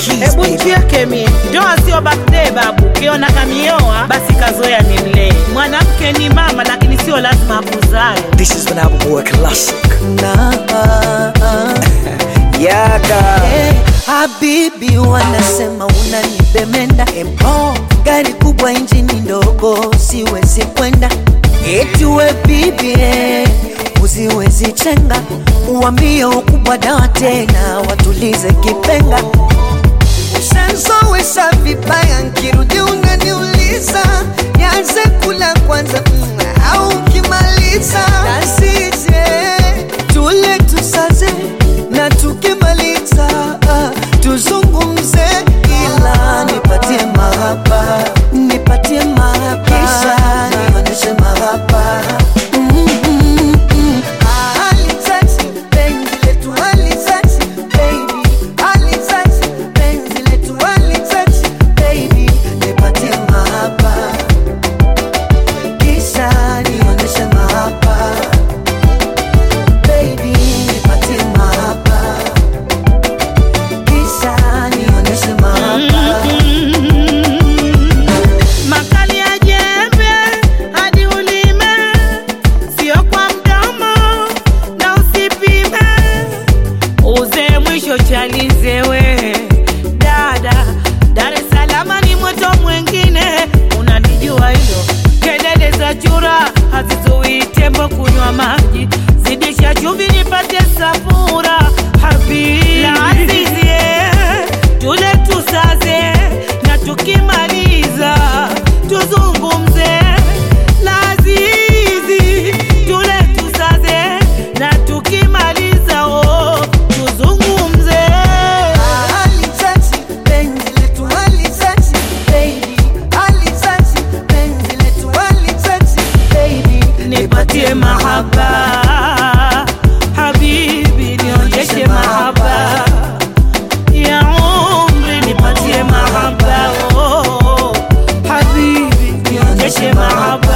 keys, Hebu baby. nchiake mie, ndoa sio birthday babu. Ukiona kamioa basi kazoea ni mlee. Mwanamke ni mama, lakini sio lazima akuzae. This is Vanaba Boy Classic. Na, Yaka. Hey, habibi wanasema unanibemenda empo gari kubwa injini ndogo siwezi kwenda eti we bibi eh, usiwezi chenga uambie ukubwa dawa tena watulize kipenga Ushanzowesha vibaya nkirudi unaniuliza nianze kula kwanza mm, au ukimaliza nasije tule tusaze na tukimaliza ah, tuzungumze ila nipatie mahaba nipatie mahaba kisha nionyeshe mahaba Mm, mm, mm. Ah, halitati, penzi letu halitati, baby. Halitati, penzi letu halitati, baby. Nipatie mahaba kisha nionyeshe mahaba baby nipatie mahaba kisha nionyeshe mahaba Makali ya jembe hadi ulime, sio kwa mdomo na usipime. Uze mwisho chalize we dada, Dar es Salaam ni moto mwengine, unalijua hilo. Kelele za chura hazizuii tembo kunywa maji, zidisha chumvi nipate safura habibi la azizie, tule tusaze na tukimaliza tuzungumze lazizi tule tusaze na tukimaliza oh, tuzungumze halitati penzi letu halitati baby halitati penzi letu halitati baby nipatie mahaba habibi nionyeshe mahaba ya umri nipatie mahaba oh, habibi nionyeshe mahaba